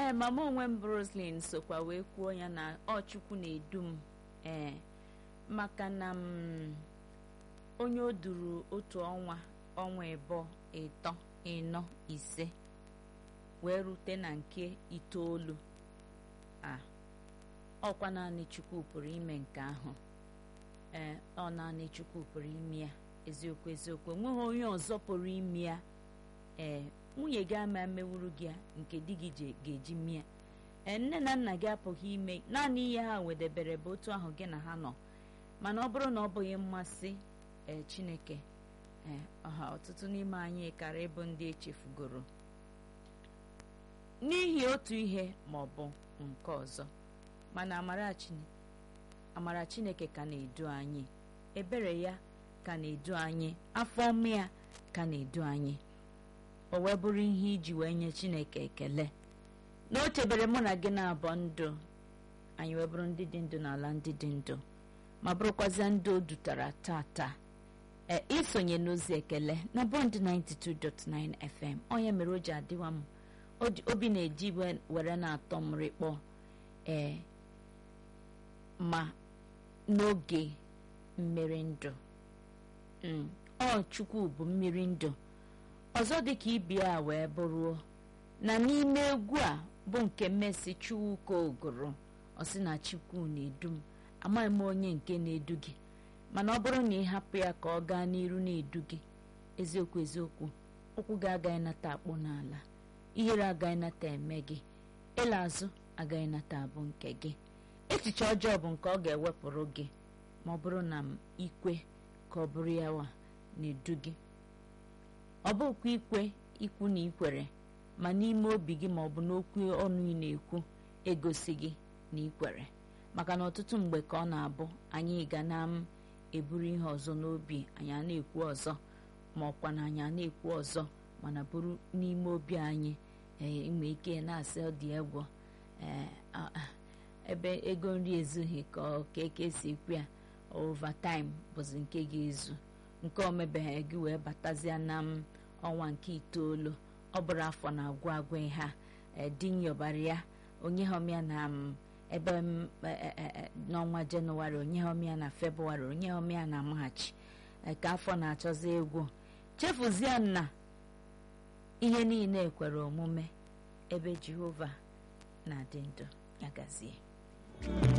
ee mama onwe m Roslyn sokwa wee kwuo ya na ọ chukwu na-edu m ee maka na m onye o duru otu ọnwa ọnwa ịbụọ ịtọ ịnọ ise wee rute na nke itoolu a ọkwa naanị chukwu pụrụ ime nke ahụ ee ọ naanị chukwu pụrụ ime ya eziokwu eziokwu enweghị onye ọzọ pụrụ ime ya ee nwunye gị ama mewuru gị ya nke di gị ga-eji mie ee nne na nna gị apụghị ime naanị ihe ha wedebere bụ otu ahụ gị na ha nọ mana ọ bụrụ na ọ bụghị mmasị ee chineke ee ọha ọtụtụ n'ime anyị kara ịbụ ndị echefugoro n'ihi otu ihe ma ọ bụ nke ọzọ mana amara chineke ka na-edu anyị ebere ya ka na-edu anyị afọ ọma ya ka na-edu anyị o wee bụrụ ihe iji wee nye chineke ekele na o chebere mụ na gị na-abọ ndụ anyị wee bụrụ ndị dị ndụ n'ala ndị dị ndụ ma bụrụkwazịa ndị o dutara tata ee isonye n'ozi ekele na bọnd 92.9 FM onye mere o ji adịwa m obi na-eji were na-atọ m rịkpọ ee ma n'oge mmiri ndụ ọ chukwu bụ mmiri ndụ ọzọ dịka ibia wee bụruo na n'ime egwu a bụ nke mmesi chukwuka ogoro ọ sị na chukwu na-edu m amaghị m onye nke na-edu gị mana ọ bụrụ na ị hapụ ya ka ọ gaa n'iru na-edu gị eziokwu eziokwu ụkwụ gị agaghị nata akpụ n'ala ihere agaghị nata eme gị ịla azụ agaghị nata abụ nke gị echiche ọjọọ bụ nke ọ ga-ewepụrụ gị ma ọ bụrụ na m ikwe ka ọ bụrụ ya wa na-edu gị ọ bụkwa ikwe ikwu na ikwere ma n'ime obi gị ma ọ bụ n'okwu ọnụ ị na-ekwu egosi gị na ikwere maka na ọtụtụ mgbe ka ọ na-abụ anyị ga na m eburu ihe ọzọ n'obi anyị a na-ekwu ọzọ ma ọkwa na anyị a na-ekwu ọzọ mana bụrụ n'ime obi anyị inwe ike na-asị ọ dị egwu ebe ego nri ezughị ka eke si ekwu ya overtime bụzi nke ga-ezu nke omebeghị gị wee batazia na m ọnwa nke itoolu ọ bụrụ afọ na-agwụ agwụ ha dinyobara ya onye homya na m ebe n'ọnwa jenụwarị onye homya na febrụwarị onye homya na maachị ka afọ na-achọzi egwu chefuzie na ihe niile kwere omume ebe jehova na-adị ndụ ya gazie